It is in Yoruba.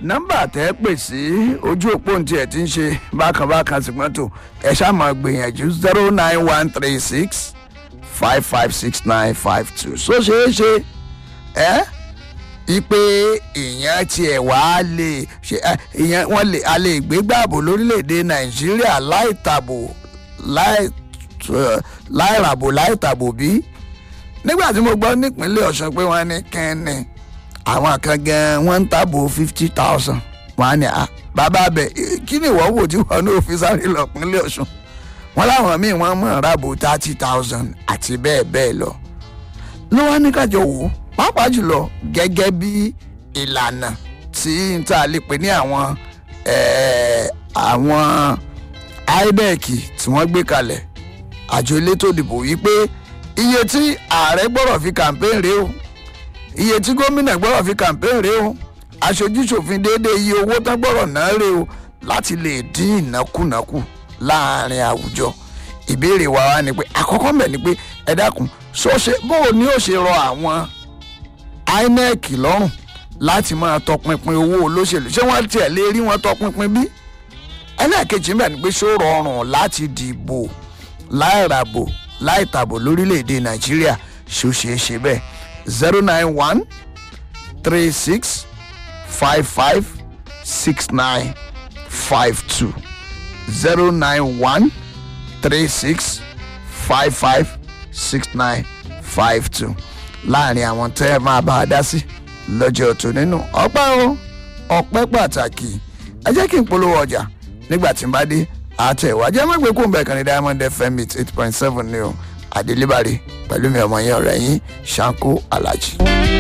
nọ́mbà tẹ́ pè sí ojú òpó ntí ẹ̀ ti ń ṣe bákanbákan ṣùgbọ́n tó ẹ ṣáà máa gbìyànjú zero nine one three six five five six nine five two so ṣeé ṣe ẹ́ ipe ìyẹn tiẹ̀ wá lè ṣe ẹ, ìyẹn wọ́n lè a lè gbé gbààbò lórílẹ̀‐èdè nàìjíríà láì tàbò láì t- láì ràbò láì tàbò bí nígbà tí mo gbọ́ nípínlẹ̀ ọ̀sùn pé wọ́n ní kẹ́ni àwọn kan gan wọ́n ń tàbò fifty thousand wọ́n á ní à bàbá bẹ̀ kí ni ìwọ́ wò tí wọ́n ní òfin sáré lọ pínlẹ̀ ọ̀sùn wọ́n láwọn míì wọ́n mọ̀ ràbò thirty thousand àti bẹ́ẹ̀ bẹ́ẹ̀ lọ ló wá ní kájọ wò ó pàápàá jùlọ gẹ́gẹ́ bí ìlànà tí n ta lè pè ní àwọn eh, àwọn inec tí wọ́n gbé kalẹ̀ àjọ elétò ìdìbò wípé iye tí ààrẹ gbọ́dọ̀ fi campaign rèé o iye tí gómìnà gbọ́dọ̀ fi campaign rèé o aṣojúṣòfin déédéé iye owó tán gbọ́dọ̀ ná rèé o láti lè dín ìnákúnà kù láàrin àwùjọ ìbéèrè wa wá ni pé àkọ́kọ́ mẹ́ ni pé ẹ dákun ṣọ́ṣe bó o ní ó ṣe rọ àwọn inec lọ́rùn láti máa tọpinpin owó olóṣèlú ṣé wọ́n tiẹ̀ lè rí wọn tọpinpin bí ẹlẹ́ẹ̀kejì mẹ́rin pé ṣó rọrùn láti dìbò láì ràbò láì tàbò lórílẹ̀‐èdè nàìjíríà ṣó ṣeé ṣe bẹ́ẹ̀ zero nine one three six five five six nine five two zero nine one three six five five six nine five two láàrin àwọn tẹ́ ẹ máa bá a dá sí lọ́jọ́ tó nínú ọpẹ́ o ọpẹ́ pàtàkì ẹ jẹ́ kí n polówó ọjà nígbà tí n bá dé àtẹ̀wájú ẹ má gbé kó n bẹ̀ kan ní diamond fm eight point seven ní o àdélébàrè pẹ̀lú mi ọmọ yẹn ọ̀rẹ́ yín ṣáńkó alájí.